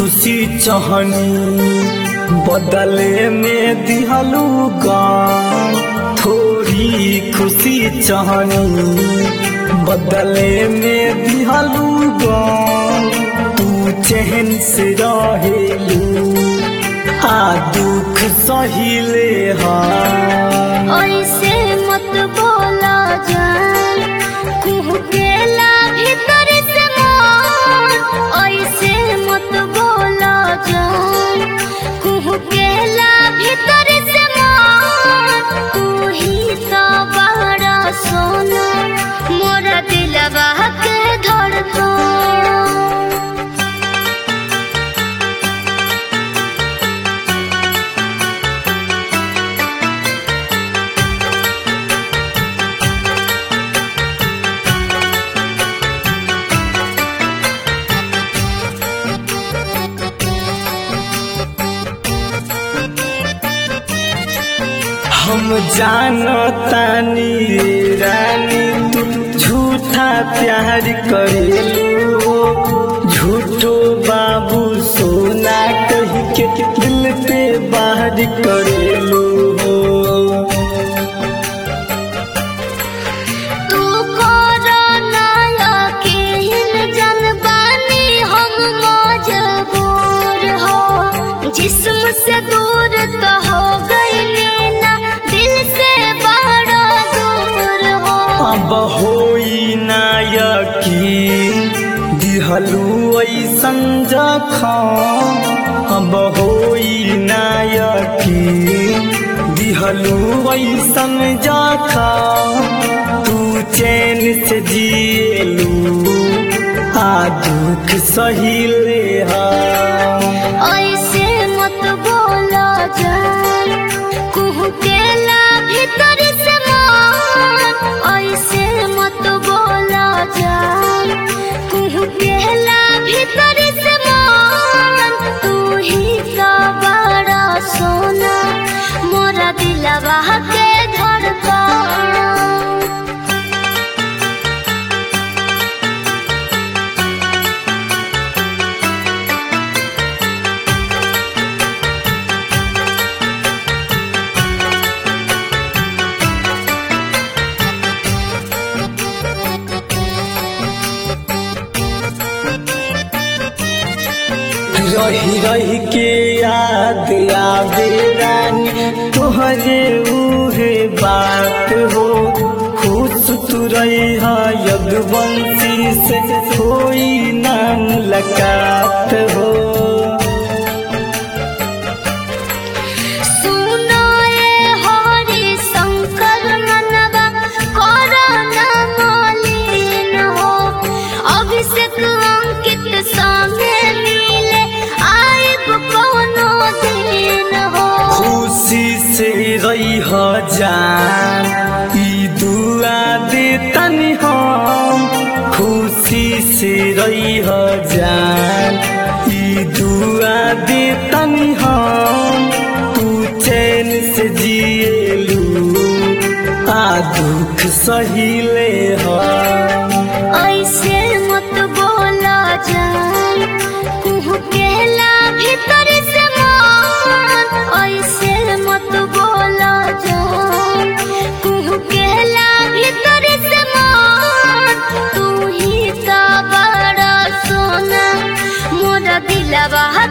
खुशी चहनी बदले में दिहलू गाम थोड़ी खुशी चहनी बदले में दिहलू गाम तू चहन से रहेलू आ दुख सहिले हा ऐसे मत बोला जान कुहकेला भीतर से मन ऐसे मत बोला जान कुहकेला भीतर से मन तू ही तो बड़ा सोना मोरा दिलवा के धड़कन हम जानतानी रे रानी तू झूठा प्यार करेलू झूठो बाबू सोना कह के दिल पे बाहर करेलू तू कोरोना यकीन जनबानी हम मजबूर हो जिस्म से दूर तो हो गई ना दिल से बड़ा दूर हो अब होई ना यकीन दिहलू ऐसन जखम अब होई ना यकीन दिहलू ऐसन जखम तू चैन से जिएलू आ दुख सहिले हा ऐसे मत बोला जान कुहकेला भीतर से मन ऐसे मत बोला जान कुहकेला भीतर से मन तू ही का बड़ा सोना मोरा दिलवा के धड़कन रही रही के याद आवे रानी तोहरे उहे बात हो खुश तू रही यदुवंशी से कोई ना मुलाकात हो सुनो ये हरि शंकर मनवा कोरोना मलिन हो अभिषेक अंकित संगे मिले आइब कोनो दिन हो खुशी से रही जान ई दुआ दे तनी हम खुशी से रही जान ई दुआ दे तनी हम तू चैन से जिएलू आ दुख सहिले हम ऐसे मत बोला जान कुहकेला भीतर से मन ऐसे मत बोला जान कुहकेला भीतर से मन तू ही का बड़ा सोना मोरा दिलवा